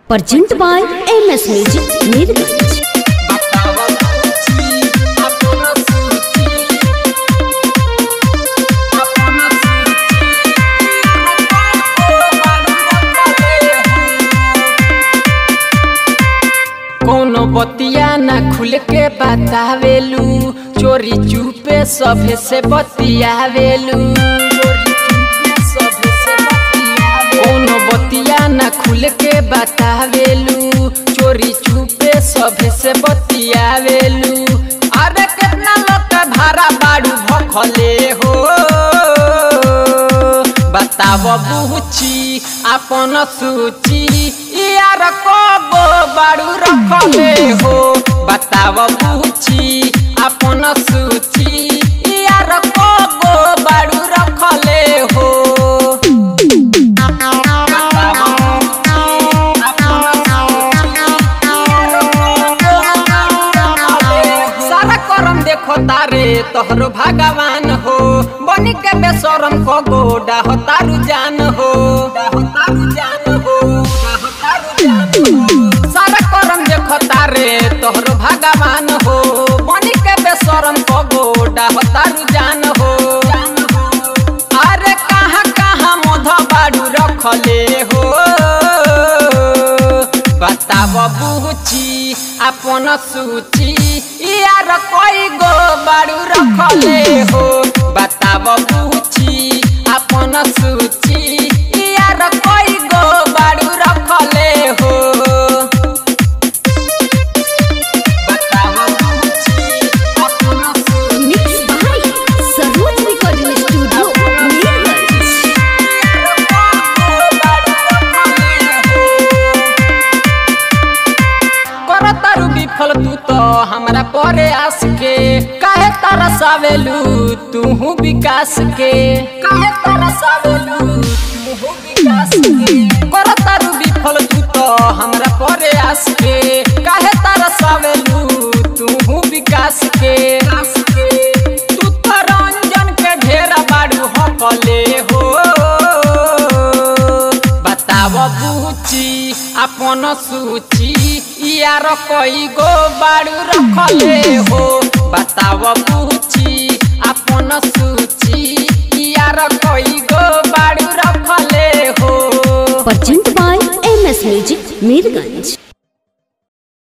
Present by MS Music Mirgaj. कोनो बतिया ना खुल के बतावेलू चोरी चुपे सभे से बतियावेलू कोनो बतिया ना खुल के बतावेलू चोरी चुपे सभे से बतियावेलू अरे कितना लोग भाड़ा बाड़ू भखले हो बताव बुची अपन सूची यार कब बाड़ू रखले हो बताव बुची अपन सूची यार कब बाड़ू रखले हो सारा करम देखो तारे तोहरो भगवान हो बनी के बेसरम को गोडा हो तारू जान हो सारा करम देखो तारे तोहरो भगवान हो बनी के बेसरम को गोडा हो तारू जान हो अरे कहाँ कहाँ मोध बाड़ू रखले हो बताव बुची अपन सूची यार कोई गो बाड़ू रखले हो बताव बुची अपन सूची यार कोई गो बाड़ू रखले हो बताव बुची अपन सूची Mixed by Saroj Recording Studio Mirgaj. करतारू विफल तू तो हमरा परे आस के काहे तारा सावेलू तू विकास के काहे तारा सावेलू तू विकास के करतारू विफल तू तो हमरा परे आस के काहे तारा सावेलू तू विकास के तू तो रंजन के ढेरा बाड़ू हकले हो बताव बुची अपन सूची यार कई गो बाड़ू रखले हो बताव बुची अपन सूची यार कई गो बाड़ू रखले हो Present by MS Music Mirgaj.